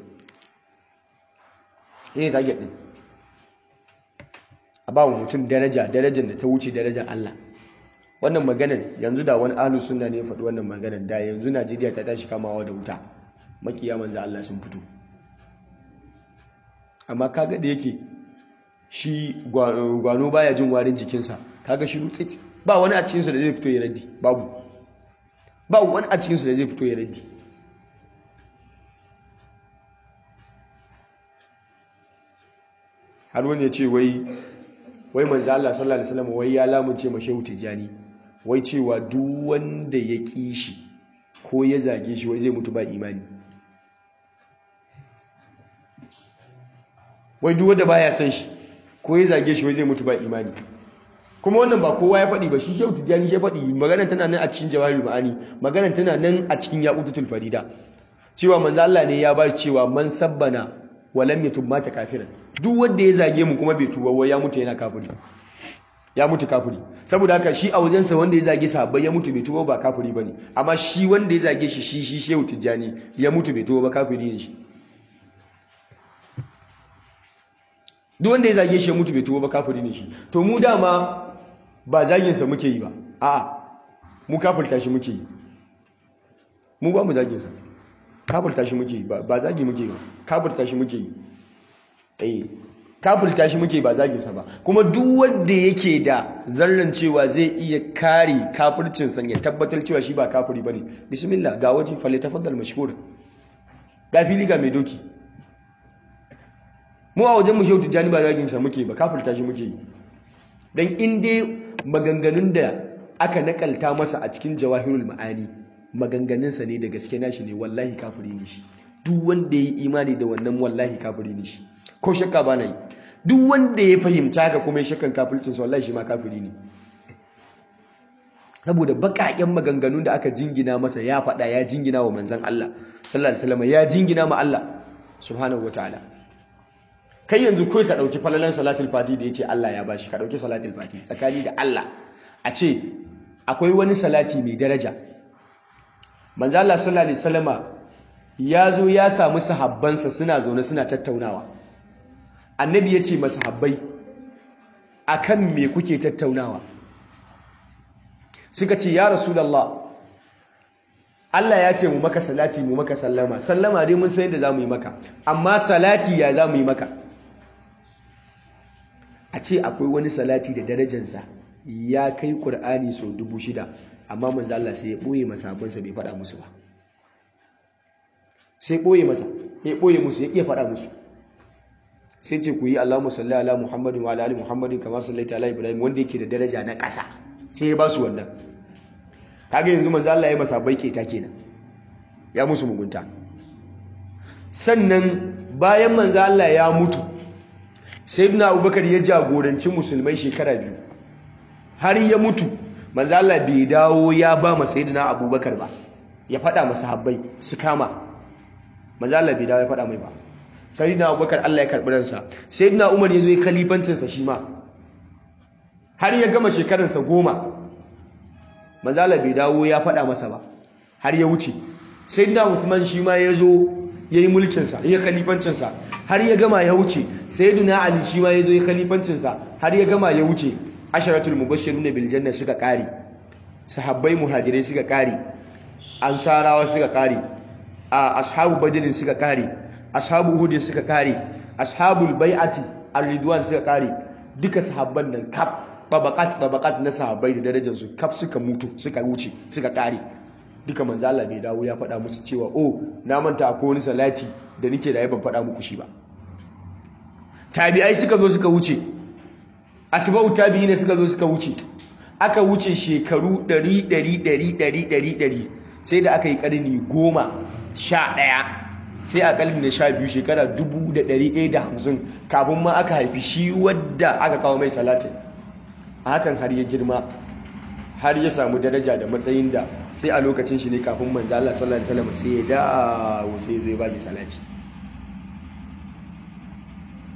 shine target din a ba wa mutum daraja darajar da ta wuce darajar Allah wannan maganar yanzu da wani ahlus sunna ne ya faɗi wannan maganar da yanzu Najeriya ta tashi kamawa da wuta makiya manzo Allah sun fito amma kaga da yake shi gwano baya jin warin jikinsa kaga shi rutsit ba wani a cikinsu da zai fito ya raddi babu ba wani a cikinsu da zai fito ya raddi har wani ya ce wai wai manzo Allah sallallahu alaihi wasallam wai ya lamunce ma shehu tijani wai cewa duk wanda ya ki shi ko ya zage shi wai zai mutu ba imani wai duk wanda baya son shi ko ya zage shi wai zai mutu ba imani kuma wannan ba kowa ya faɗi ba shi shehu tijani shi faɗi magana tana nan a cikin jawahirul ma'ani magana tana nan a cikin yaqutul farida cewa manzo Allah ne ya ba cewa man sabbana wa lam yatub mata kafiran duk wanda ya zage mu kuma bai tuba wai ya mutu yana kafiri ya mutu kafiri saboda haka shi a wajensa wanda ya zage sahabbai ya mutu bai tuba ba kafiri bane amma shi wanda ya zage shi shi shi shehu tijani ya mutu bai tuba ba kafiri ne shi duk wanda ya zage shi ya mutu bai tuba ba kafiri ne shi to mu dama ba zaginsa muke yi ba a'a mu kafirta shi muke yi mu ba mu zaginsa kafirta shi muke yi ba zagi muke yi ba kafirta shi muke yi eh kafirta shi muke ba zaginsa ba kuma duk wanda yake da zarran cewa zai iya kare kafircinsa ya tabbatar cewa shi ba kafiri bane bismillah ga waje falle tafaddal mashhur ga fili ga mai doki mu a wajen mu shehu tijjani ba zaginsa muke ba kafirta shi muke yi dan in dai maganganun da aka nakalta masa a cikin jawahirul ma'ani maganganunsa ne da gaske nashi ne wallahi kafiri ne shi duk wanda ya yi imani da wannan wallahi kafiri ne shi ko shakka ba na yi duk wanda ya fahimta haka kuma ya shakkan kafircinsa wallahi shi ma kafiri ne saboda baƙaƙen maganganun da aka jingina masa ya faɗa ya jingina wa manzan Allah sallallahu alaihi wasallam ya jingina ma Allah subhanahu wataala kai yanzu kai ka dauki falalan salatul fati da yace Allah ya bashi ka dauki salatul fati tsakani da Allah a ce akwai wani salati mai daraja manzo Allah sallallahu alaihi wasallama ya zo ya samu sahabbansa suna zaune suna tattaunawa annabi ya ce masahabbai akan me kuke tattaunawa suka ce ya rasulullah Allah ya ce mu maka salati mu maka sallama sallama dai mun san yadda zamu yi maka amma salati ya zamu yi maka a ce akwai wani salati da darajarsa ya kai Qur'ani sau dubu shida amma manzo Allah sai ya boye masabansa bai faɗa musu ba sai boye masa ya boye musu ya iya faɗa musu sai ce ku yi Allahumma salli ala Muhammadin wa ala ali Muhammadin kama sallaita ala Ibrahim wanda yake da daraja na ƙasa sai ya ba su wannan kaga yanzu manzo Allah ya masa bai keta kenan ya musu mugunta sannan bayan manzo Allah ya mutu sayyidina Abubakar ya jagoranci musulmai shekara biyu har ya mutu manzo Allah bai dawo ya ba ma sayyidina Abubakar ba ya faɗa masa habbai su kama manzo Allah bai dawo ya faɗa mai ba sayyidina Abubakar Allah ya karɓi ransa sayyidina Umar ya zo ya kalifancinsa shi ma har ya gama shekararsa goma manzala bai dawo ya faɗa masa ba har ya wuce sai da Uthman shi ma ya zo ya yi mulkinsa ya kalifancinsa har ya gama ya wuce sai duna Ali shi ma ya zo ya kalifancinsa har ya gama ya wuce asharatul mubashshirun bil janna suka kare sahabbai muhajirai suka kare ansarawa suka kare ashabu badrin suka kare ashabu uhud suka kare ashabul bai'ati ar-ridwan suka kare duka sahabban nan kaf tabakat tabakat na sahabbai da darajarsu kaf suka mutu suka wuce suka kare duka manzo Allah bai dawo ya faɗa musu cewa oh na manta akwai wani salati da nake da ban faɗa muku shi ba tabi'ai suka zo suka wuce atba'u tabi'ina suka zo suka wuce aka wuce shekaru 100 100 100 100 sai da aka yi karni goma sha ɗaya sai a kalmi na sha biyu shekara 1150 kafin ma aka haifi shi wadda aka kawo mai salatin hakan har ya girma har ya samu daraja da matsayin da sai a lokacin shi ne kafin manzo Allah sallallahu alaihi wasallam sai ya dawo sai ya zo ya bashi salati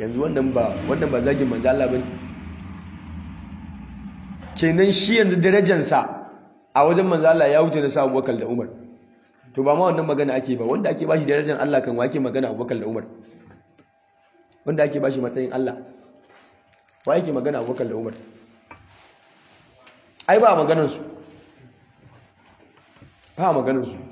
yanzu wannan ba wannan ba zagin manzo Allah bane kenan shi yanzu darajarsa a wajen manzo Allah ya wuce na sa Abubakar da Umar to ba ma wannan magana ake ba wanda ake bashi darajar Allah kan wake magana Abubakar da Umar wanda ake bashi matsayin Allah wa yake magana Abubakar da Umar ai ba maganar su ba maganar su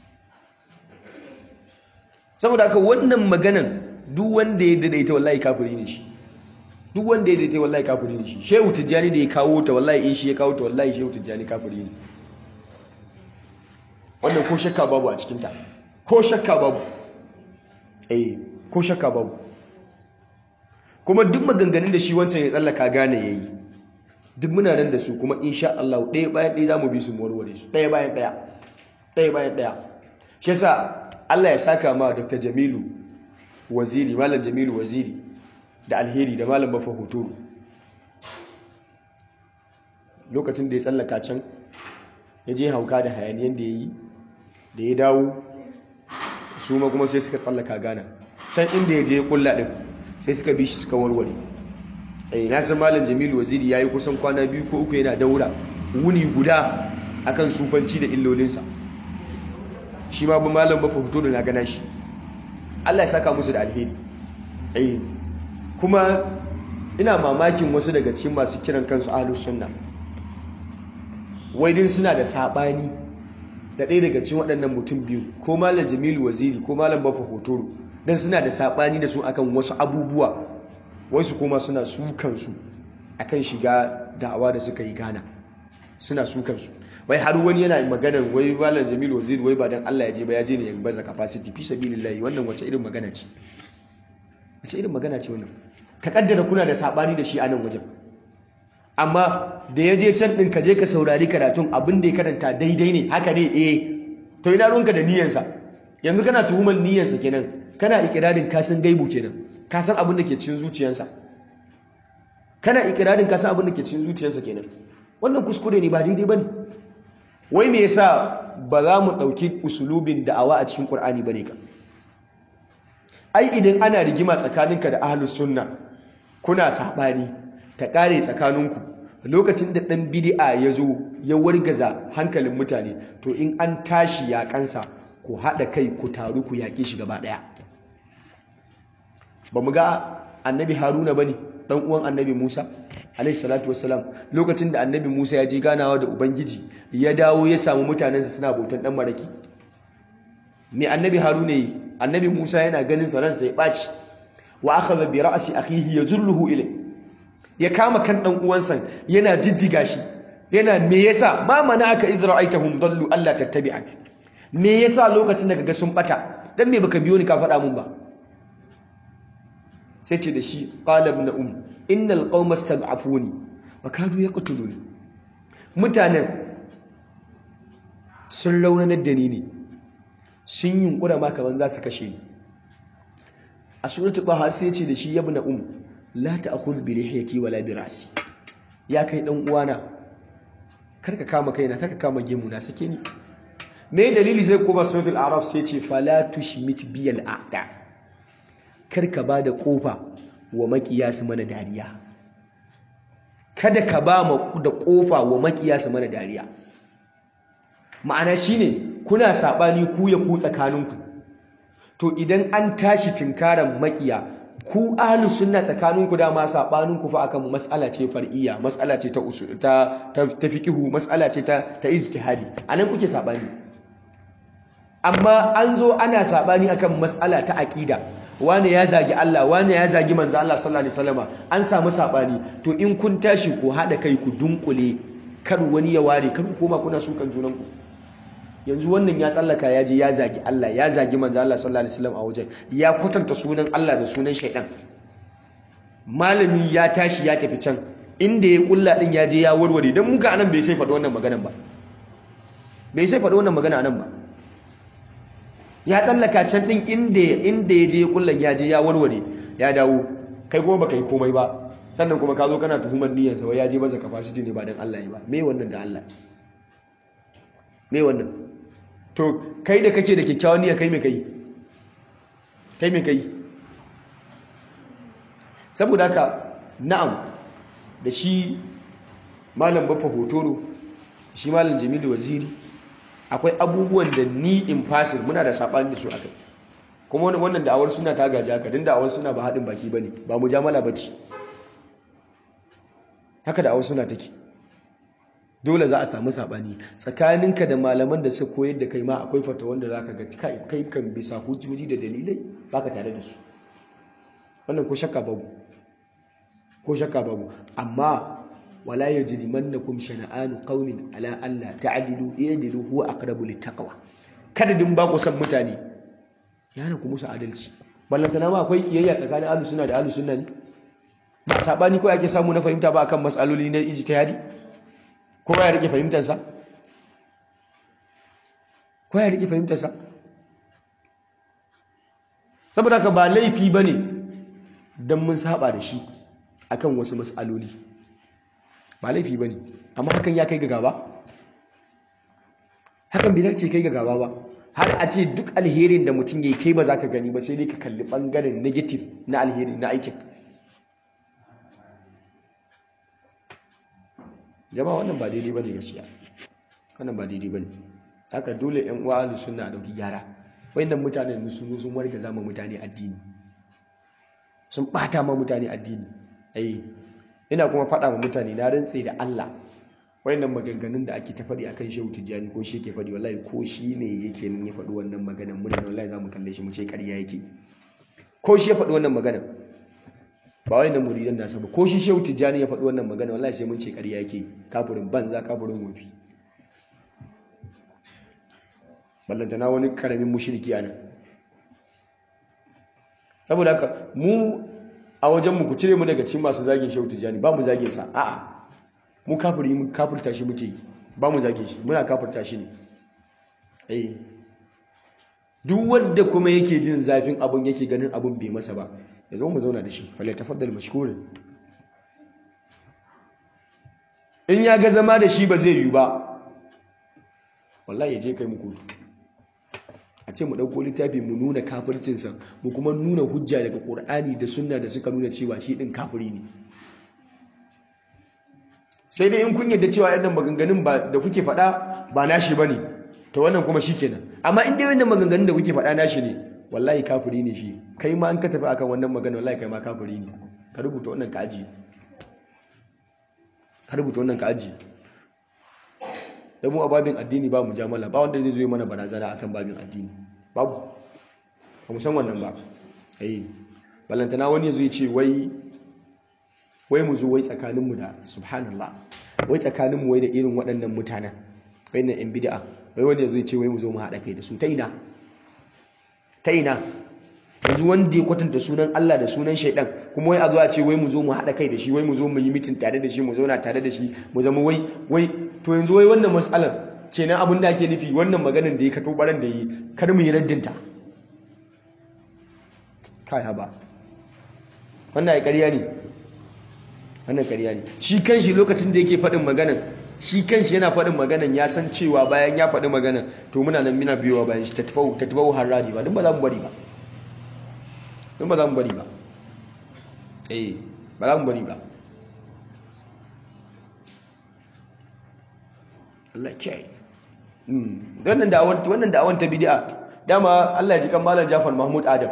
saboda haka wannan maganan duk wanda ya daidaita wallahi kafiri ne shi duk wanda ya daidaita wallahi kafiri ne shi shehu tijjani da ya kawo ta wallahi in shi ya kawo ta wallahi shehu tijjani kafiri ne wannan ko shakka babu a cikinta ko shakka babu eh ko shakka babu kuma duk maganganun da shi wancan ya tsallaka gane yayi duk muna nan da su kuma insha Allah ɗaya bayan ɗaya zamu bi su mu warware su ɗaya bayan ɗaya ɗaya bayan ɗaya shi yasa Allah ya saka ma Dr. Jamilu Waziri Malam Jamilu Waziri da alheri da Malam Bafa Hotoro lokacin da ya tsallaka can ya je hauka da hayaniyan da ya yi da ya dawo su ma kuma sai suka tsallaka gana can inda ya je ya kulla ɗin sai suka bi shi suka warware eh na san malam jamilu waziri ya yi kusan kwana biyu ko uku yana daura wuni guda akan sufanci da illolinsa shi ma ba malam bafa fito da na gana shi allah ya saka musu da alheri eh kuma ina mamakin wasu daga cikin masu kiran kansu ahlus sunna wai din suna da sabani da ɗaya daga cikin waɗannan mutum biyu ko malam jamilu waziri ko malam bafa hotoro dan suna da sabani da su akan wasu abubuwa wasu kuma suna sukan su akan shiga da'awa da suka yi gana suna sukan su wai har wani yana maganar wai malam jamilu waziri wai ba dan Allah ya je ba ya je ne ya baza capacity fi sabilillahi wannan wace irin magana ce wace irin magana ce wannan ka kaddara kuna da sabani da shi a nan wajen amma da ya je can ɗin ka je ka saurari karatun abin da ya karanta daidai ne haka ne eh to ina ruwanka da niyyarsa yanzu kana tuhumar niyyarsa kenan kana ikirarin kasan gaibu kenan kasan abin da ke cikin zuciyarsa kana ikirarin kasan abin da ke cikin zuciyarsa kenan wannan kuskure ne ba daidai bane wai me yasa ba za mu ɗauki usulubin da'awa a cikin Qur'ani bane ka ai idan ana rigima tsakaninka da ahlus sunna kuna sabani ta kare tsakaninku lokacin da ɗan bidi'a ya zo ya wargaza hankalin mutane to in an tashi yaƙansa ku haɗa kai ku taru ku yaƙe shi gaba ɗaya ba mu ga annabi haruna ba ne ɗan uwan annabi musa alaihissalatu wassalam lokacin da annabi musa ya je ganawa da ubangiji ya dawo ya samu mutanensa suna bautan ɗan maraki me annabi haruna yi annabi musa yana ganin sa ransa ya ɓaci wa akhadha bi ra'si akhihi yazulluhu ilayhi ya kama kan dan uwansa yana jijjiga shi yana me yasa ma mana aka idra aitahum dallu alla tattabi'an me yasa lokacin da kaga sun bata dan me baka biyo ni ka faɗa mun ba sai ce da shi qala ibn um innal qauma stad'afuni wa kadu yaqtuluni mutanen sun raunanar da ni ne sun yunkura ma kaman za su kashe ni a suratul taha sai ce da shi ibn um la ta'khudh bi lihiyati wala bi ra'si ya kai dan uwana karka kama kaina karka kama gemu na sake ni me dalili sai ko suratul a'raf sai ce fala tushmit bi al a'da karka bada kofa wa makiya su mana dariya kada ka ba mu da kofa wa makiya su mana dariya ma'ana shine kuna sabani ku ya ku tsakaninku to idan an tashi tinkaran makiya ku ahlu sunna tsakaninku dama sabaninku fa akan mas'ala ce far'iyya mas'ala ce ta usul ta ta fiqhu mas'ala ce ta ta ijtihadi anan kuke sabani amma an zo ana sabani akan mas'ala ta aqida wani ya zagi Allah wani ya zagi manzo Allah sallallahu alaihi wasallama an samu sabani to in kun tashi ku hada kai ku dunkule kar wani ya ware kar ku koma kuna sukan junanku yanzu wannan ya tsallaka ya je ya zagi Allah ya zagi manzo Allah sallallahu alaihi wasallam a wajen ya kwatanta sunan Allah da sunan shaidan malami ya tashi ya tafi can inda ya kulla din ya je ya warware dan muka anan bai sai faɗi wannan maganan ba bai sai faɗi wannan magana anan ba ya tsallaka can din inda inda ya je ya kulla ya je ya warware ya dawo kai kuma baka yi komai ba sannan kuma ka zo kana tuhumar niyyarsa wai ya je baza capacity ne ba dan Allah ya ba me wannan da Allah me wannan to kai da kake da kyakkyawan niyya kai me kai kai me kai saboda haka na'am da shi malam bafa hotoro shi malam jamilu waziri akwai abubuwan da ni in fasin muna da saɓani da su akai kuma wannan da'awar suna ta gaji haka din da'awar suna ba haɗin baki ba ne ba mujamala ba ce haka da'awar suna take dole za a samu saɓani tsakaninka da malaman da suka koyar da kai ma akwai fata wanda za ka ga kai kan bisa hujjoji da dalilai ba ka tare da su wannan ko shakka babu ko shakka babu amma wala yajrimannakum shana'anu qaumin ala alla ta'dilu i'dilu huwa aqrabu littaqwa kada din ba ku san mutane yana ku musu adalci ballantana ma akwai kiyayya tsakanin ahlus sunna da ahlus sunna ne ba sabani ko ake samu na fahimta ba akan matsaloli na ijtihadi ko ya rike fahimtar sa ko ya rike fahimtar sa saboda ka ba laifi bane dan mun saba da shi akan wasu matsaloli ba laifi ba ne amma hakan ya kai ga gaba hakan bai dace kai ga gaba ba har a ce duk alherin da mutum ya kai ba za ka gani ba sai dai ka kalli ɓangaren negative na alheri na aikin jama'a wannan ba daidai ba ne gaskiya wannan ba daidai ba ne haka dole yan uwa ahlus sunna a dauki gyara wayannan mutane yanzu sun zo sun warga zama mutane addini sun bata ma mutane addini ai ina kuma faɗa wa mutane na rantse da Allah wayannan maganganun da ake ta faɗi akan Shehu Tijjani ko shi yake faɗi wallahi ko shi ne yake nan ya faɗi wannan maganan mun ne wallahi zamu kalle shi mu ce ƙarya yake ko shi ya faɗi wannan maganan ba wayannan muridan nasa ba ko shi Shehu Tijjani ya faɗi wannan maganan wallahi sai mun ce ƙarya yake kafirin banza kafirin wofi ballantana wani karamin mushriki anan saboda haka mu a wajenmu ku cire mu daga cikin masu zagin shehu tijjani ba mu zagin sa a'a mu kafiri mu kafirta shi muke yi ba mu zagin shi muna kafirta shi ne eh duk wanda kuma yake jin zafin abun yake ganin abun bai masa ba ya zo mu zauna da shi fala tafaddal mashkurin in ya ga zama da shi ba zai yi ba wallahi ya je kai mu kotu a ce mu ɗauko littafi mu nuna kafircinsa mu kuma nuna hujja daga ƙur'ani da sunna da suka nuna cewa shi ɗin kafiri ne sai dai in kun yadda cewa yadda maganganun da kuke faɗa ba nashi ba ne ta wannan kuma shi kenan amma in dai wannan maganganun da kuke faɗa nashi ne wallahi kafiri ne shi kai ma an ka tafi akan wannan magana wallahi kai ma kafiri ne ka rubuta wannan ka aji ka rubuta wannan ka aji da mu a babin addini ba mu jamala ba wanda zai zo mana barazana akan babin addini babu ba mu san wannan ba eh balantana wani ya zo ya ce wai wai mu zo wai tsakaninmu da subhanallah wai tsakaninmu wai da irin waɗannan mutanen wai na yan bid'a wai wani ya zo ya ce wai mu zo mu haɗa kai da su ta ina ta ina yanzu wanda ya kwatanta sunan Allah da sunan shaidan kuma wai a zo a ce wai mu zo mu haɗa kai da shi wai mu zo mu yi mitin tare da shi mu zauna tare da shi mu zama wai wai to yanzu wai wannan matsalar kenan abin da ake nufi wannan maganar da ya kato baran da yi kar mu yi raddinta kai haba wannan ya ƙarya ne wannan ƙarya ne shi kanshi lokacin da yake faɗin maganar shi kanshi yana faɗin maganar ya san cewa bayan ya faɗi maganar to muna nan muna biyowa bayan shi ta tafau harari ba duk ba za mu bari ba duk ba za mu bari ba eh ba za mu bari ba Allah kiyaye wannan da'awar wannan da'awar ta bid'a dama Allah ya ji kan malam Jafar Mahmud Adam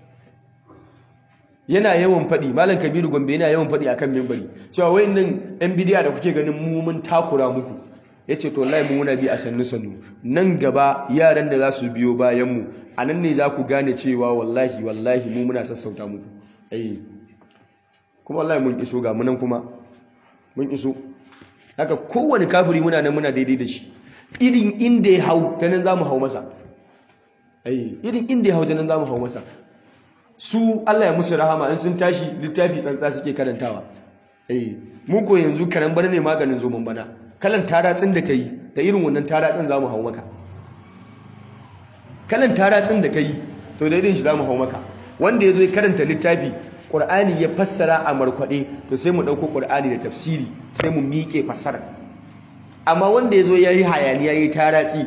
yana yawan faɗi malam Kabiru Gombe yana yawan faɗi akan minbari cewa wayannan ɗan bid'a da kuke ganin mu mun takura muku yace to wallahi mu muna bi a sannu sannu nan gaba yaran da za su biyo bayan mu anan ne za ku gane cewa wallahi wallahi mu muna sassauta muku eh kuma wallahi mun iso ga munan kuma mun iso haka kowane kafiri muna nan muna daidai da shi irin inda ya hau ta nan za mu hau masa irin inda ya hau ta nan za mu hau masa su Allah ya musu rahama in sun tashi littafi tsantsa suke karantawa mu ko yanzu karan bana ne maganin zoman bana kalan taratsin da ka yi da irin wannan taratsin za mu hau maka kalan taratsin da ka yi to da irin shi za mu hau maka wanda ya zo ya karanta littafi ƙur'ani ya fassara a markwaɗe to sai mu ɗauko ƙur'ani da tafsiri sai mu miƙe fassara amma wanda ya zo ya yi hayani ya yi taratsi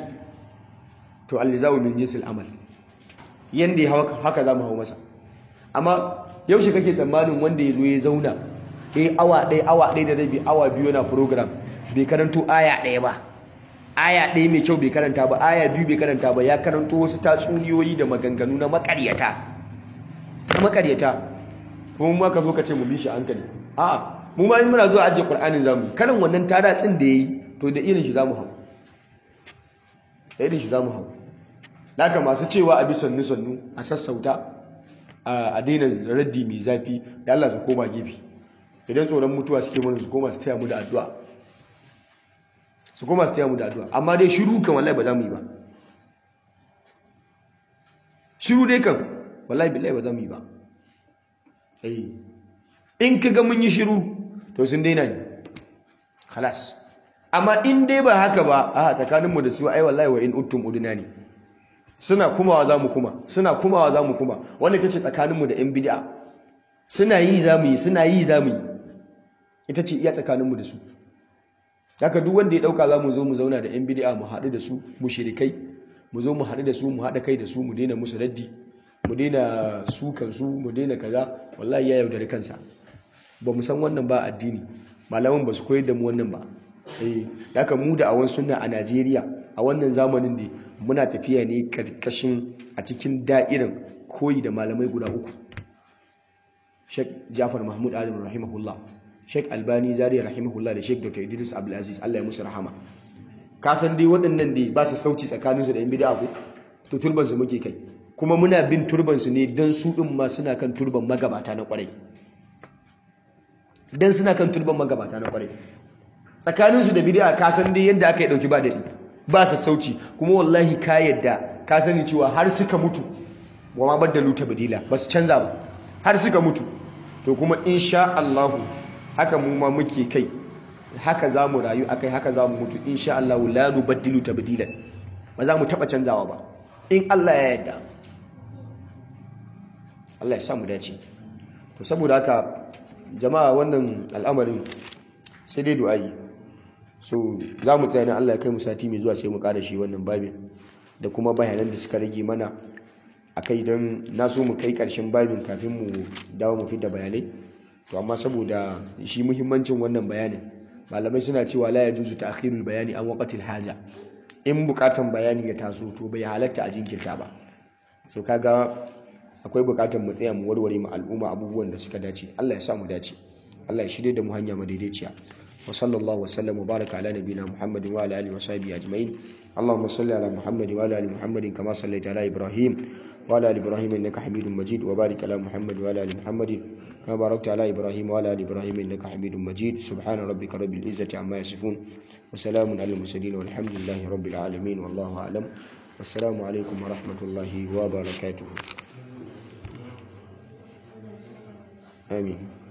to allizawu min jinsil amal yanda ya haka za mu hau masa amma yaushe kake tsammanin wanda ya zo ya zauna eh awa ɗaya awa ɗaya da rabi awa biyu na program bai karanto aya ɗaya ba aya ɗaya mai kyau bai karanta ba aya biyu bai karanta ba ya karanto wasu tatsuniyoyi da maganganu na makaryata na makaryata kuma mu ka zo ka ce mu bi shi hankali a'a mu ma in muna zuwa ajiye qur'anin zamu yi kalan wannan tadatsin da yayi to da irin shi zamu hau da irin shi zamu hau naka masu cewa a bi sannu sannu a sassauta a daina raddi mai zafi da Allah su koma gefe idan tsoron mutuwa suke mana su koma su taya mu da addu'a su koma su taya mu da addu'a amma dai shiru kan wallahi ba za mu yi ba shiru dai kan wallahi billahi ba za mu yi ba eh in kaga mun yi shiru to sun daina ne khalas amma in dai ba haka ba a tsakaninmu da su ai wallahi wa in uttum uduna ne suna kumawa za mu kuma suna kumawa za mu kuma wanda ita ce tsakaninmu da 'yan bid'a suna yi za mu yi suna yi za mu yi ita ce iya tsakaninmu da su haka duk wanda ya dauka za mu zo mu zauna da 'yan bid'a mu haɗu da su mu shirikai mu zo mu haɗu da su mu haɗa kai da su mu daina musu raddi mu daina sukan su mu daina kaza wallahi ya yaudari kansa ba mu san wannan ba addini malaman ba su koyar da mu wannan ba eh haka mu da awan sunna a Najeriya a wannan zamanin ne muna tafiya ne karkashin a cikin da'irin koyi da malamai guda uku Sheikh Jafar Mahmud Adam rahimahullah Sheikh Albani Zaria rahimahullah da Sheikh Dr. Idris Abdul Aziz Allah ya musu rahama ka san dai waɗannan dai ba su sauci tsakaninsu da yan bid'a ko to turban su muke kai kuma muna bin turban su ne dan su din ma suna kan turban magabata na kwarai dan suna kan turban magabata na kwarai tsakaninsu da bid'a ka san dai yadda aka yi dauki ba dadi ba sa sauci kuma wallahi ka yadda ka sani cewa har suka mutu wa ma baddalu tabdila ba su canza ba har suka mutu to kuma insha Allah haka mu ma muke kai haka za mu rayu akai haka za mu mutu insha Allah la nubaddilu tabdilan ba za mu taba canzawa ba in Allah ya yarda Allah ya sa mu dace to saboda haka jama'a wannan al'amarin sai dai du'a'i so za mu tsaya na Allah ya kai mu sati mai zuwa sai mu kada shi wannan babin da kuma bayanan da suka rage mana akai don na so mu kai karshen babin kafin mu dawo mu fita bayanai to amma saboda shi muhimmancin wannan bayanin malamai suna cewa la yajuzu ta'khirul bayani an waqtil haja in bukatan bayani ya taso to bai halatta a jinkirta ba so kaga akwai bukatan mu tsaya mu warware mu al'umma abubuwan da suka dace Allah ya sa mu dace Allah ya shirye da mu hanya madaidaiciya وصلى الله وسلم وبارك على نبينا محمد وعلى اله وصحبه اجمعين اللهم صل على محمد وعلى ال محمد كما صليت على ابراهيم وعلى ال ابراهيم انك حميد مجيد وبارك على محمد وعلى ال محمد كما باركت على ابراهيم وعلى ال ابراهيم انك حميد مجيد سبحان ربك رب العزه عما يصفون وسلام على المرسلين والحمد لله رب العالمين والله اعلم والسلام عليكم ورحمه الله وبركاته امين